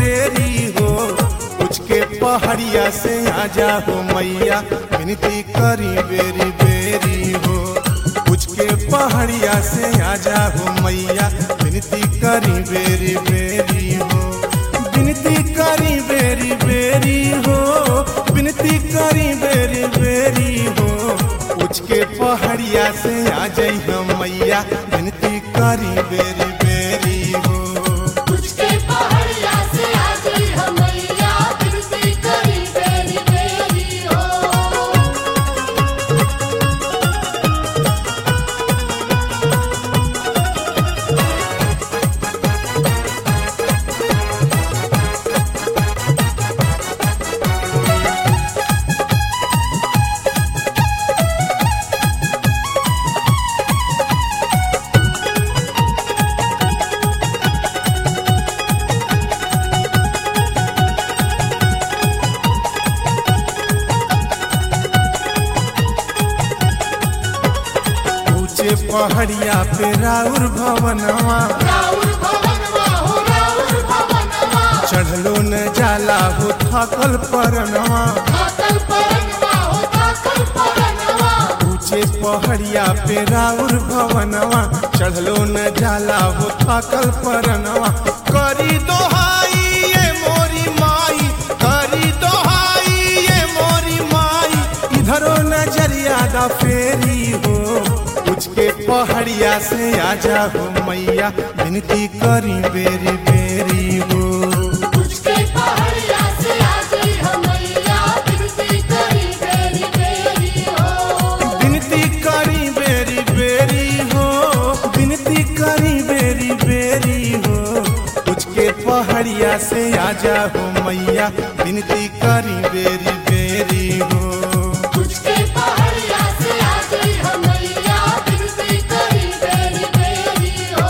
तेरी हो कुछ के पहाड़िया से आजा हो मैया विनती करी बेरी बेरी हो कुछ के पहाड़िया से आजा हो मैया विनती करी बेरी बेरी हो विनती करी बेरी बेरी हो विनती करी बेरी बेरी हो कुछ के पहाड़िया से आ जाई हम मैया विनती करी बेरी बेरी हो तुझके पहाड़िया से आजी हमैया बिनती करी बेरी बेरी हो ऊंचे पहाड़िया पे राउर भवनवा राउर भवनवा हो राउर भवनवा चढ़लो न जाला हो थकल परनवा थाकल परनवा हो थाकल परनवा ऊंचे पहाड़िया पे राउर भवनवा चढ़लो न जाला हो थकल परनवा करी दोहाई ये मोरी माई करी दोहाई ये मोरी माई इधरो नजरिया दा फेरी हो कुछ के पहाड़िया से आजा हो मैया विनती करी बेरी बेरी हो तुझके पहाड़िया से आजी हमैया बिनती करी बेरी बेरी हो विनती करी बेरी बेरी हो विनती करी बेरी बेरी हो कुछ के पहाड़िया से आजा हो मैया विनती करी बेरी बेरी हो तुझके पहाड़िया से आजी हमैया बिनती करी बेरी बेरी हो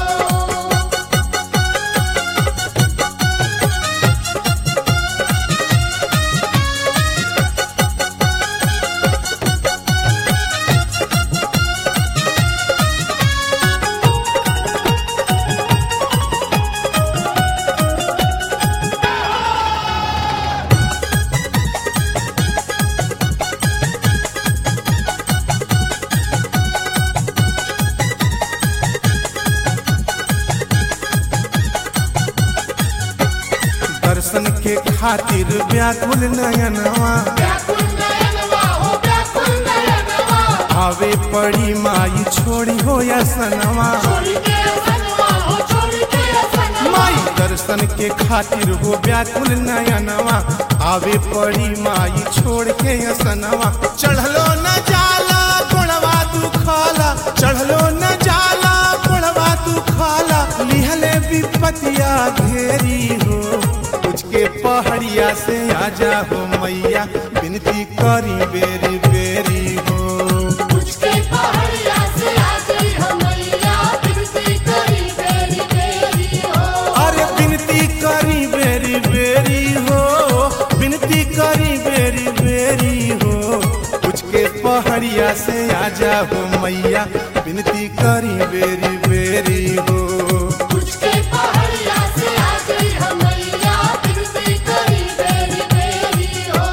दर्शन के खातिर व्याकुल नयनवा व्याकुल नयनवा हो व्याकुल नयनवा आवे पड़ी माई छोड़ी हो या सनवा छोड़ के असनवा हो छोड़ के असनवा माई दर्शन के खातिर हो व्याकुल नयनवा आवे पड़ी माई छोड़ के असनवा चढ़लो न जाला गुणवा तू खाला चढ़लो न जाला गुणवा तू खाला लिहले विपतिया घेरी हो कुछ के पहाड़िया से आजा हो मैया विनती करी बेरी बेरी हो तुझके पहाड़िया से आजी हमैया बिनती करी बेरी बेरी हो अरे विनती करी बेरी बेरी हो विनती करी बेरी बेरी हो कुछ के पहाड़िया से आजा हो मैया विनती करी बेरी बेरी हो तुझके पहाड़िया से आजी हमैया बिनती करी बेरी बेरी हो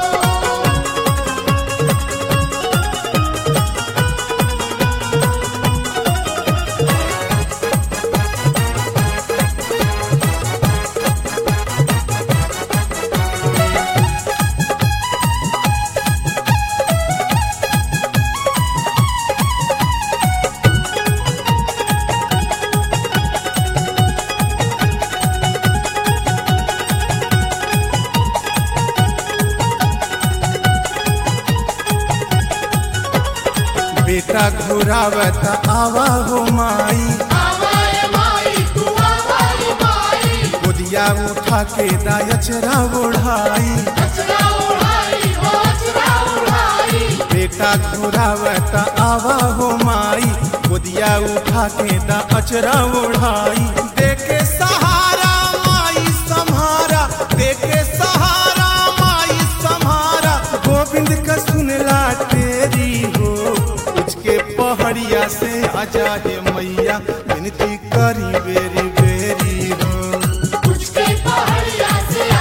बेटा घुरावत आवा हो माई आवाए माई तू आवाए माई गोदिया उठा के दायचरा ओढ़ाई अचरा उड़ाई हो अचरा उड़ाई बेटा घुरावत आवा हो माई गोदिया उठा के दा अचरा ओढ़ाई देके सहारा माई सम्हारा देके सहारा माई सम्हारा गोविंद का सुनला तेरी हो उसके पहाड़िया से आजा हे मैया विनती करी बेरी बेरी हो तुझके पहाड़िया से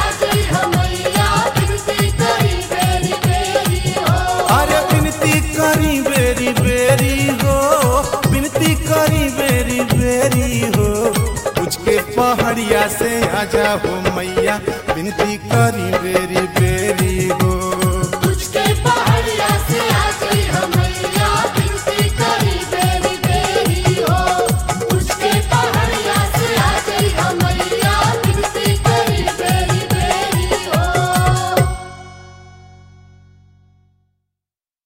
से आजा हो मैया विनती करी बेरी बेरी